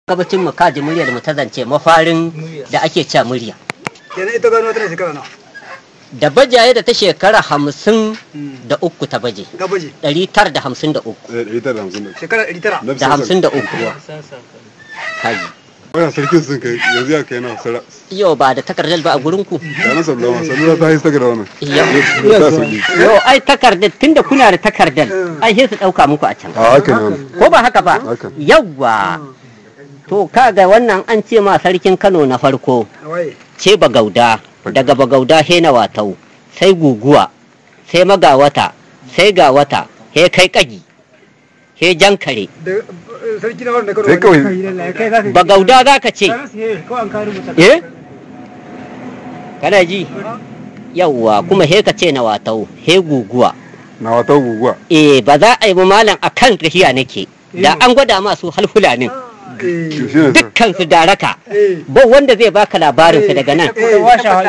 gabacin mu kaji muryar mu ta zance mafarin da ake cewa murya kenan ita gano tana shekara nawa da bajaye da ta shekara hamsin da uku ta baje gabaji ɗari tara da hamsin da uku ɗari tara da hamsin da shekara ɗari tara Na da hamsin da uku kaji Wannan sarkin sun kai yanzu ya kai na sara. yau ba da takardar ba a gurin ku Ya na sallama sallama ta yi saka da wannan. Yau. Ya ta sauki. yau ai takardar tunda kuna da takardar ai sai su ɗauka muku a can A haka ne wannan. ko ba haka ba Haka. yawwa to kaga wannan an ce ma sarkin kano na farko waye ce bagauda daga bagauda he na watau sai guguwa sai magawata sai ga wata he kai kagi he jankare da sarki na wanda Sai kawai bagauda za ka ce eh kana ji yawwa kuma he ka ce na watau he guguwa na wata guguwa. eh ba za a yi ba malam akan tafiya nake da an gwada masu halfulanin eh Shi ne sa. dukkan su daraka eh ba wanda zai baka labarin su daga nan eh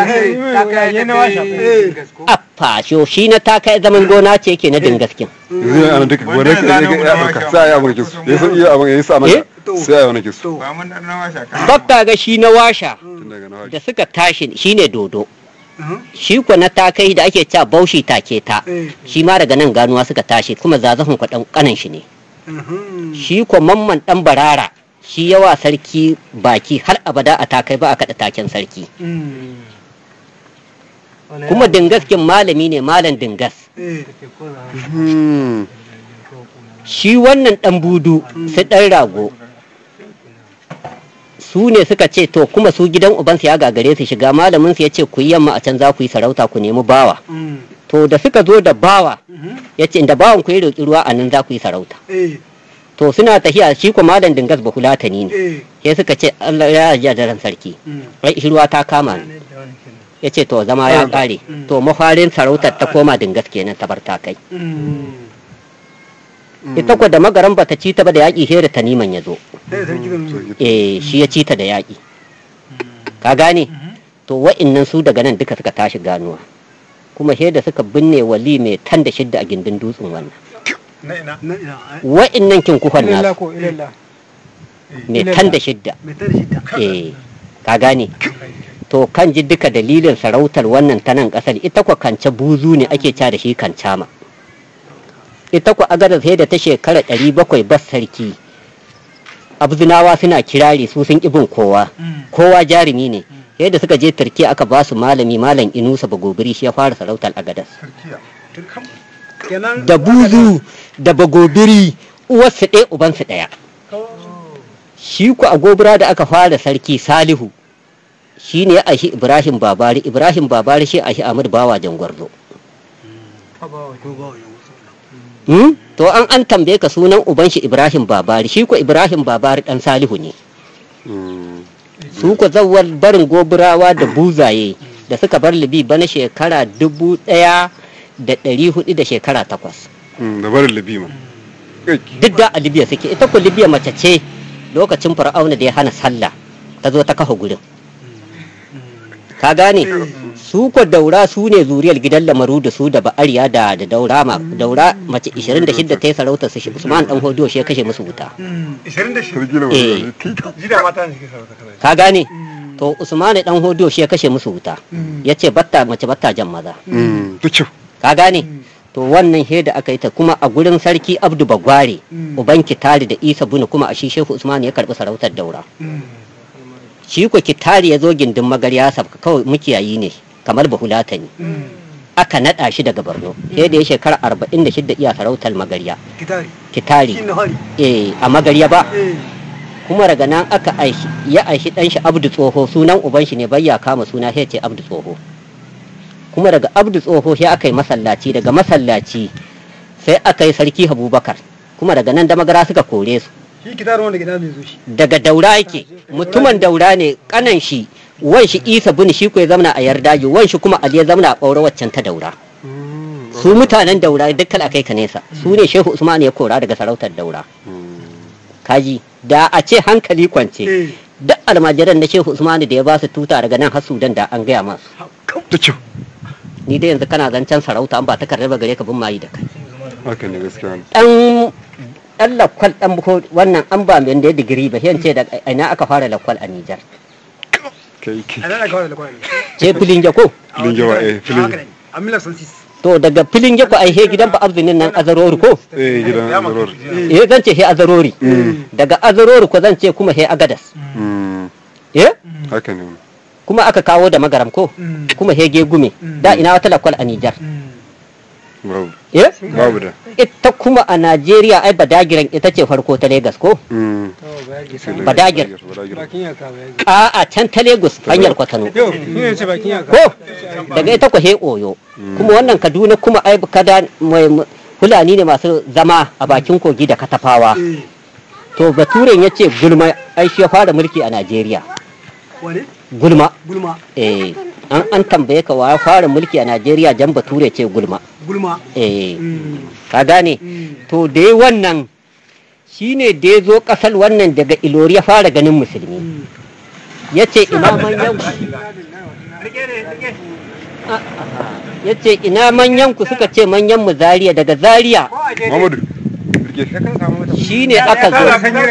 eh affa sho shi na taka zaman gona ce yake na dingaskin Yanzu ne ana duka wanda ya ya ɗauka sai a yi abin kisu. Ya san iya abin ya yi sa masa. Eh? Sai a yi wani kisu. to ba mun dan nawa shaka bakka ga shi na washa Tun daga na da haji. suka tashi shine dodo Mhm. shi ko na takai da ake cewa baushi take ta eh shi ma daga nan ganuwa suka tashi kuma zazafin kwaɗan kanan shi ne mhm. shi ko mamman ɗan barara shi yawa sarki baki har abada a takai ba a kaɗa taken sarki Mm. kuma dingaskin malami ne malam dingas eh Hmm. shi wannan ɗan budu su ɗan rago su ne suka ce to kuma su gidan ubansu ya gagare su shiga malamin su ya ce ku yi yamma a can za ku yi sarauta ku nemi bawa Mm. to da suka zo da bawa Mhm. ya ce inda bawan ku ya roƙi ruwa a nan za ku yi sarauta eh to suna tafiya shi ko malam dingas ba fulatani ne eh sai suka ce Allah ya yarda da ran sarki Mm. ai shi ruwa ta kama ni ya ce to zama ya ƙare Mm. to mafarin sarautar ta koma dingas kenan ta bar ta kai Mm. ita ko da magaran bata ci ta ba da yaƙi sai da taniman ya zo eh sarki zan eh shi ya ci ta da yaƙi ka gane to wa'innan su daga nan duka suka tashi ganuwa kuma sai da suka binne wali mai tan da shidda a gindin dutsen wannan na ina na ina ai wa'innan kin kufan ilalla nasu ko ilalla mai tan da shidda mai tare shi ta eh ka gane to kan ji duka dalilin sarautar wannan ta nan kasar ita kwa kance buzu ne ake ca da shi kancama ita kwa agada sai da ta shekara ɗari bakwai bas sarki abzinawa suna kirari su sun ƙibin kowa kowa jarumi ne yadda suka je turki aka ba su malami malam inusa bagobiri shi ya fara sarautar agadas kenan da buzu da bagobiri uwarsu ɗaya ubansu ɗaya shi ku a gobira da aka fara sarki salihu shi ne a shi ibrahim babari ibrahim babari shi a shi ahmad bawa jangwarzo Hmm? to an an tambaye ka sunan uban shi ibrahim babari shi ku ibrahim babari dan salihu ne Hmm. su ku zawar barin gobirawa da buzaye da suka bar libi bana shekara dubu ɗaya da ɗari hudu da shekara takwas Hmm. Da barin libi ma. Kai. duk da a libya suke ita ku libya mace ce lokacin fir'auna da ya hana sallah ta zo ta kafa gurin ka gane su ko daura su ne zuriyar gidan lamaru da su da ba'ariya da da daura ma daura mace 26 ta yi sarauta su shi usman dan hodiyo shi ya kashe musu wuta 26 Sarki na Eh. mai. jida mata ne suke sarauta kawai ka gane to usman dan hodiyo shi ya kashe musu wuta ya ce batta mace batta jan maza Hmm. Da kyau. ka gane to wannan da aka yi ta kuma a gurin sarki abdu bagware uban kitari da isa bunu kuma a shi shehu usman ya karbi sarautar daura shi ko kitari ya zo gindin magarya sabka kawai mukiyayi ne kamar bahulata ne aka naɗa shi daga borno sai da ya shekara arba'in da shidda iya sarautar magarya kitari kitari kin na hari eh a magarya ba eh kuma daga nan aka aishi ya aishi dan shi abdu tsoho sunan uban shi ne bai ya kama suna sai ce abdu tsoho kuma daga abdu tsoho sai aka yi masallaci daga masallaci sai aka yi sarki abubakar kuma daga nan da magara suka kore su shi kitari wanda gida mai zo shi daga daura yake mutumin daura ne kanan shi wan shi isa bin shi ko ya zamana a yardaji wan shi kuma ali ya zamana a ɓaure waccan ta daura su mutanen daura dukkan akai ka nesa su ne shehu usman ya kora daga sarautar daura kaji da a ce hankali kwance eh duk almajiran na shehu usman da ya ba su tuta daga nan har sudan da an gaya masu Da kyau. ni dai yanzu kana zancen sarauta an ba takardar ba gare ka bin mayi da kai Haka ne gaskiya ne. dan ɗan lakwal ɗan buko wannan an ba mai da ya digiri ba ce da ina aka fara lakwal a Nijar kai kai a nan aka wada lakwani ce filin jako filin jawa eh filin a milar sansis to daga filin jako ai he gidan ba abzinin nan azarori ko eh gidan zaror eh zan ce he azarori daga azarori ko zan ce kuma he agadas Mm, eh haka ne kuma aka kawo da magaram ko kuma he gegume da ina wata lakwal a Nijar babu eh babu da ita kuma a Najeriya ai badagiran ita ce farko ta Legas ko Mm, Badagir. badagir bakin yaka ba a'a can ta Lagos hanyar Kwatano yau ni ne ce bakin yaka ko daga ita ko he oyo kuma wannan kaduna kuma ai kada mai mai- fulani ne masu zama a bakin kogi da katafawa eh to baturen ya ce gulma ai shi ya fara mulki a najeriya wane gulma gulma eh an an tambaye ka wa ya fara mulki a najeriya jan bature ce gulma gulma eh Mm. ka gane Mm. to dai wannan shine da ya zo kasar wannan daga ilori ya fara ganin musulmi ya ce ina manyan ya ce ina manyan ku suka ce manyan mu zariya daga zariya Muhammadu rike shine aka zo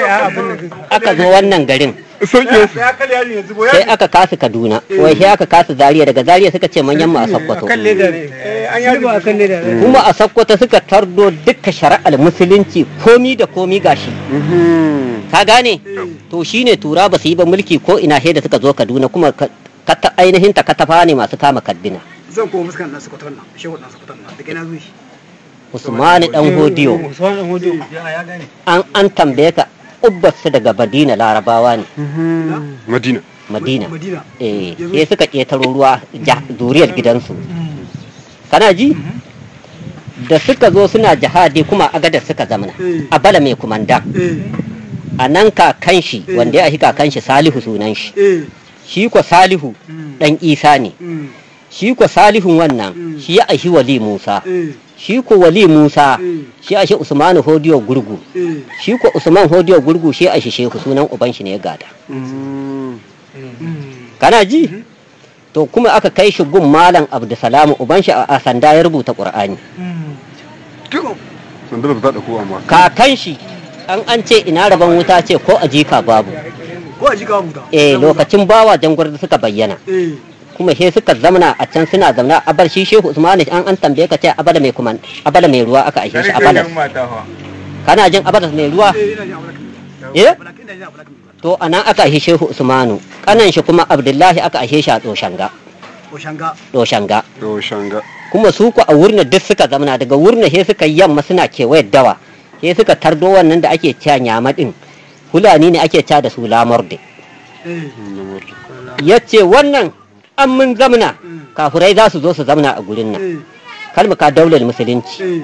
aka zo wannan garin sauke ya kalli yarin yanzu bo sai aka kasu kaduna wai sai aka kasu zariya daga zariya suka ce manyan mu a sakkwato kan leda ne an yi ba kan leda ne kuma a sakkwato suka tardo duka shari'ar musulunci komi da komi gashi Mhm. ka gane to shine tura ba su yi ba mulki ko ina sai da suka zo kaduna kuma ka ka ta ainihin ta katafa ne masu kama kaddina zan koma fuskan nan sakwaton nan shehu nan sakwaton nan daga ina zuwa shi usmani dan hodiyo usman dan hodiyo an an tambaye ka ubbasu daga madina larabawa ne Mhm. Madina madina madina eh sai suka ƙetaro ruwa ja- zuriyar gidansu kana ji da suka zo suna jihadi kuma agadar suka zamana Eh. a bala mai kumanda eh a nan kakan shi wanda ya ahi kakan shi salihu sunan shi eh shi ko salihu Mm. dan isa ne mm, shi ko salihun wannan Mm. shi ya ahi wali musa eh shi ko wali musa Mm. shi ahi usmanu hodiyo gurgu eh shi ko usman hodiyo gurgu shi ahi shehu sunan uban shi ne ya gada Mhm. mm, kana ji to kuma aka kai shi gun malam abdusalamu uban shi a a sanda ya rubuta qur'ani mm. sandar da ta ɗauko amma kakan shi an an ce ina rabon wuta ce ko a jika babu ko a jika buta eh lokacin bawa jangwar suka bayyana eh kuma he suka zamana a can suna zamana a bar shi shehu usmanu an an tambaye ka ce abada mai kuma abada mai ruwa aka aishe shi abada mata fa kana jin abada mai ruwa eh ina jin abulak eh abulak ina jin abulak to anan aka aishe shehu usmanu kanan shi kuma abdullahi aka aishe shi a doshanga ko shanga doshanga to shanga kuma su ku a wurna duk suka zamana daga wurna he suka yi yamma suna kewayar dawa he suka tardo wannan da ake cewa nyama din fulani ne ake cewa da su lamurde eh ya ce wannan an mun zamana Mm. kafurai za su zo su zamana a gurin nan eh kalmaka daular musulunci eh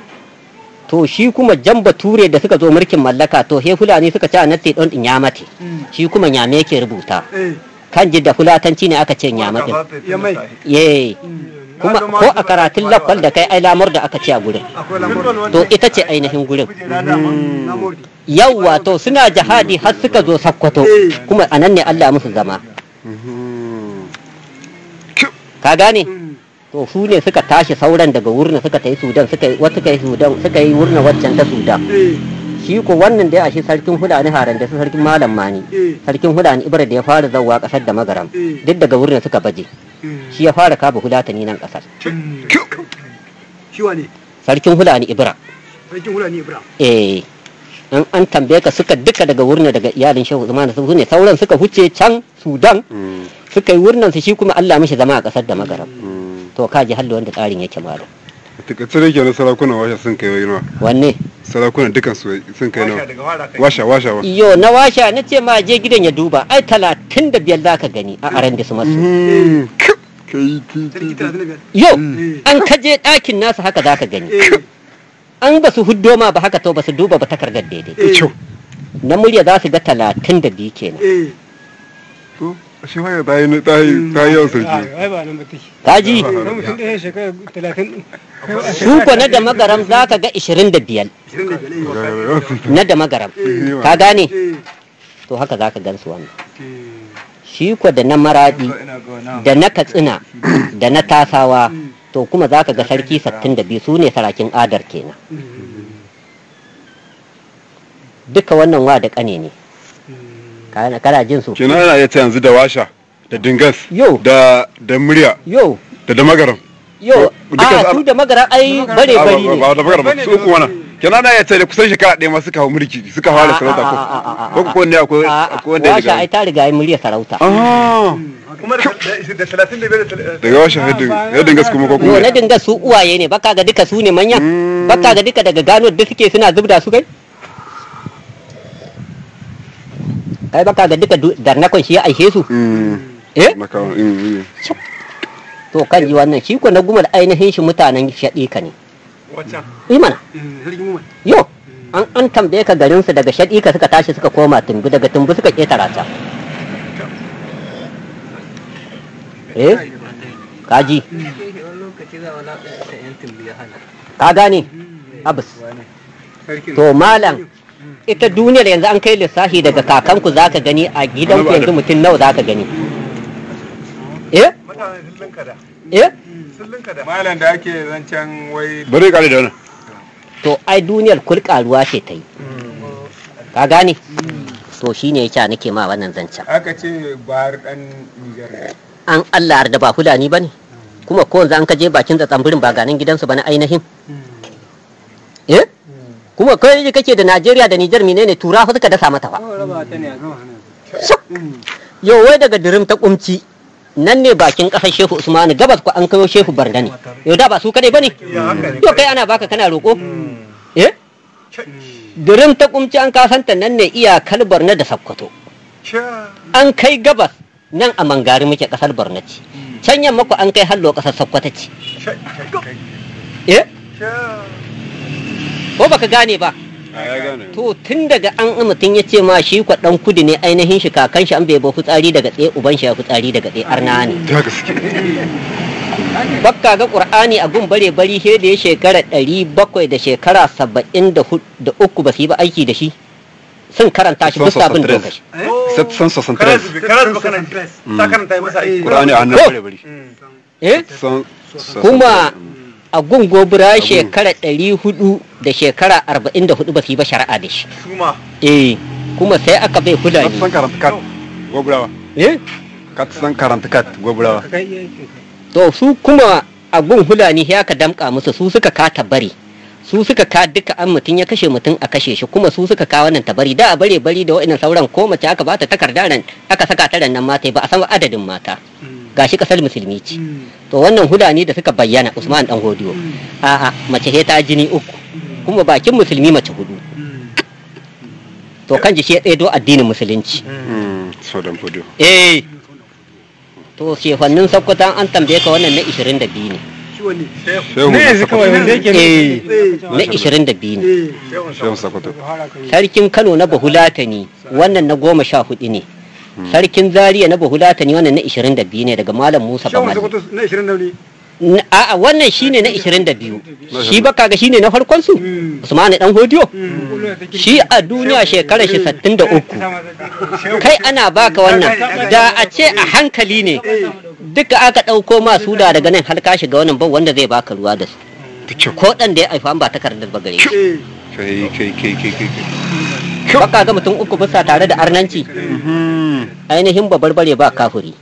to shi kuma jan bature da suka zo mulkin mallaka to he fulani suka ce natti don din yamate mm, shi kuma nyame yake rubuta eh kan ji da fulatanci ne aka ce nyama din ya mai ye kuma ko a karatun lakwal da kai ai lamur da aka ce a gurin akwai lamar to ita ce ainihin gurin na mordi yawwa to suna jihadi har suka zo sakkwato Eh. kuma anan ne Allah musu zama Mhm. ka gane Mm, to su ne suka tashi sauran daga wurin suka ta yi sudan suka yi wasu suka yi sudan suka yi wurin waccan ta sudan eh shi ko wannan da ya ashe sarkin hulani haran da su sarkin malam mani eh sarkin hulani ibra da ya fara zawwa kasar da magaram Eh. duk daga wurin suka baje mm, shi ya fara kaba hulatani nan kasar mm. shi wane sarkin hulani ibra sarkin hulani ibrahim eh an an tambaye ka suka duka daga wurin daga iyalin shehu usman su ne sauran suka huce can sudan Mhm. suka yi wurin su shi kuma Allah mishi zama a kasar da magaram Mhm. to ka ji hallo wanda tsarin yake malam a takaice da ke na sarakunan washa sun kai nawa wanne sarakunan dukan su sun kai Washa nawa daga fara kai. washa washa wa iyo na washa na ce ma je gidan ya duba ai talatin da biyar za ka gani a aran da su masu Mhm. kai kai sarki talatin da biyar yo Mm. an kaje ɗakin nasu haka za ka gani eh an ba su huddo ma ba haka to ba su duba ba takardar daidai eh kyau na murya za su ga talatin da biyu kenan eh to shi waya ta yi ta yi ta yi yawan sarki ai ba nan ba take kaji dan mutum ɗaya shekara talatin su ko na da magaram za ka ga ishirin da biyar ishirin da biyar eh yawan sarki na da magaram Eh. ka gane eh to haka za ka gan su wannan eh shi ko da na maradi Ina ga wannan. da na katsina da na tasawa to kuma za ka ga sarki sattin da biyu su ne sarakin adar kenan duka wannan wa da kane ne kana kana jin su kenan ana iya ta yanzu da washa da dingas Yo. da da murya yo da da magaram yo Duka a su- su da magara ai bare Ah, bari ba- ne ba da magaram su uku wannan kenan ana iya ta da kusan shekara ɗaya ma suka hau mulki suka fara sarauta ko ko ko ne akwai akwai wanda ya washa ai riga ta riga ai murya sarauta ah kuma da da talatin da biyar da daga washa ya dingas kuma ko yo kuma na dinga su uwaye ne baka ga duka su ne manya Mm. baka ga duka daga gano da suke suna zubda su kai kai baka ga duka du- darnakon shi ya aishe su Mm. eh na kawo mm, mm. to kan ji wannan shi ko na gumar ainihin shi mutanen shaɗika ne waccan imana sarki mu yo an an tambaye ka garinsu daga shaɗika suka tashi suka koma tumbi daga tumbi suka ƙetara ta eh kaji ka gane abus to malam ita duniyar yanzu an kai lissafi daga kakanku za ka gani a gidanku yanzu mutum nawa za ka gani eh mutane sun linka da eh sun linka da malam da ake zancen wai bari kare da wannan to ai duniyar kulkaruwa ce ta yi ka gane to shine yake nake ma wannan zancen aka ce bahar dan nijar ne an Allah da ba fulani bane kuma ko yanzu an ka je bakin da tsambirin ba ganin gidansu ba na ainihin eh kuma kai yake kake da Najeriya da Niger menene tura fa suka dasa mata fa yau wai daga dirim ta kumci nan ne bakin kasar Shehu Usmanu gabas ko an kawo Shehu Barda ne yau da ba su kadai bane ya haka ne to kai ana baka kana roko eh dirim ta kumci an kasanta nan ne iyakar Barna da Sokoto Sha. an kai gabas nan a mangari muke kasar Borno ce can yamma ku an kai hallo kasar Sokoto ce Sha. Sha. eh Sha. ko baka gane ba a ya gane to tun daga an mutum ya ce ma shi kwa dan kudu ne ainihin shi kakan shi an bai ba fitsari daga tsaye uban shi ya fitsari daga tsaye arna ne ta gaske bakka ga qur'ani a gun bare bari he da ya shekara ɗari bakwai da shekara saba'in da hu- da uku ba su yi ba aiki da shi sun karanta shi bisa bin dokashi san sosan Kana tres zubi, kana zubi kana ta karanta yi masa aiki. qur'ani a hannun Ko. bare bari eh san kuma a gun gobira shekara ɗari hudu da shekara arba'in da hudu ba su yi ba shari'a da shi Suma. eh kuma sai aka bai ka fulani san karanta kat goburawa eh ka san karanta kat goburawa to su kuma a gun hulani ya ka damka musu su suka ka tabari su suka ka duka an mutum ya kashe mutum a kashe shi kuma su suka ka wannan tabari da a bare bari da wa'annan sauran ko mace aka bata takarda ran aka saka ta ran nan mata ba a san adadin mata gashi kasar musulmi ce to wannan hulani da suka bayyana Usman dan Hodiyo a'a mace he ta jini uku kuma bakin musulmi mace hudu to kan ji shi ya tsedo addinin musulunci so dan fodio eh to shefannin sakkwatan an tambaye ka wannan na 22 ne shi wani shehu Ne yanzu kawai wanda sakwato eh na 22 ne shehu sakwato sarkin kano na bahulatani wannan na goma sha hudu ne sarkin zaria na bahulatani wannan na 22 ne daga malam musa shawon bamal sokoto na 20 da ne N- a'a wannan shine na 22 shi ba kaga shine na farkon su usmani dan hodiyo shi a duniya shekarar shi 63 kai ana baka wannan da a ce a hankali ne duka aka ɗauko masu da daga nan har ka shiga wannan ba wanda zai baka ruwa da su da kyau ko ɗan da ya haifa ba takardar ba gare shi eh kai kai kai kai kai kai baka ga mutum uku bisa tare da arnanci Mhm. ainihin ba barbare ba kafuri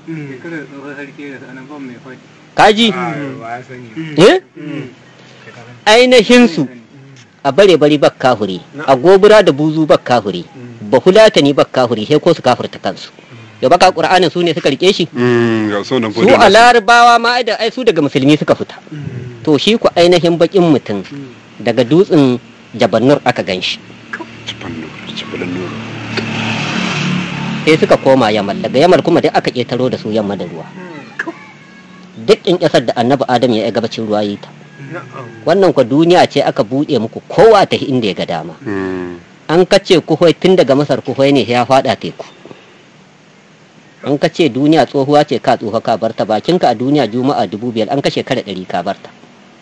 kaji eh ainihin su a bare bari ba kafuri a gobura da buzu ba kafuri ba hulatani ba kafuri sai ko su kafurta kansu ya baka qur'anin su ne suka rike shi Mm, ga so nan su fodio a larabawa ma ai da ai su daga musulmi suka fita to shi ku ainihin bakin mutum daga dutsen jabannur aka ganshi cipan nur cipan nur sai suka koma yamal daga yamal kuma duk aka ƙetaro da su yamma da ruwa duk in ƙasar da annabi adam ya yi gabacin ruwa yi ta wannan kwa duniya ce aka buɗe muku kowa ta inda ya ga dama Mm. an kace kuhoi tun daga masar kuhoi ne ya faɗa teku an kace duniya tsohuwa ce ka tsoha ka barta bakinka a duniya juma'a dubu biyar an kashe kare ɗari ka barta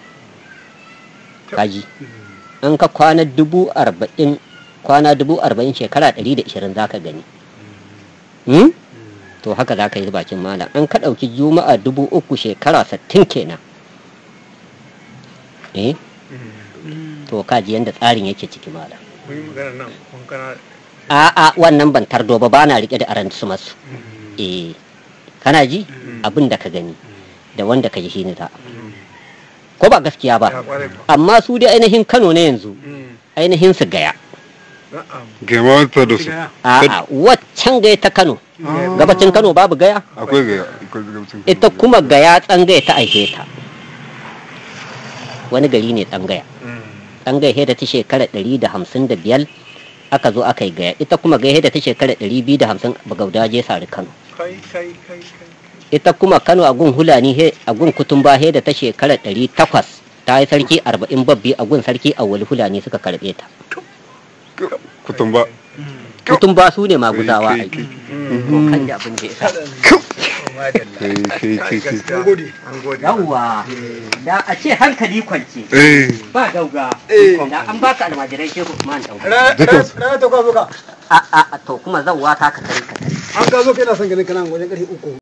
kaji an ka kwana dubu arba'in kwana dubu arba'in shekara ɗari da ishirin za ka gani Hmm? to haka za ka yi bakin malam an ka ɗauki juma'a dubu uku shekara sattin kenan eh to kaji yadda tsarin yake ciki malam kun yi magana nan kun kana a'a wannan ban tardo ba ba na rike da aran su masu eh kana ji abin da ka gani da wanda ka ji shi ne ta ko ba gaskiya ya ba kware ba amma su dai ainihin Kano ne yanzu Mm. ainihin su gaya na'am gama ta da su a'a waccan gaya ta Kano gabacin Kano babu gaya akwai ga akwai gabacin ita kuma gaya tsangaya ta aihe ta wani gari ne tsangaya Mm. tsangaya da ta shekara ɗari da hamsin da biyar aka zo aka yi gaya ita kuma gaya da ta shekara ɗari biyu da hamsin bagauda je sari Kano kai kai kai kai ita kuma Kano a gun Hulani he a gun Kutumba he da ta shekara ɗari takwas ta yi sarki arba'in babbi a gun sarki a wali Hulani suka karɓe ta kutumba Kutumba su ne maguzawa ai Kai, to kan ji abin da ya sa kai kai kai kai Mun gode. an gode yawwa da a ce hankali kwance eh ba dauga Eh. da an baka almajirai shehu Usman dauga Rana ta kwa zo ka. a a a, to kuma zan wata ka tare ka tare An ka zo kai na son ganin kana wajen ƙarfe uku.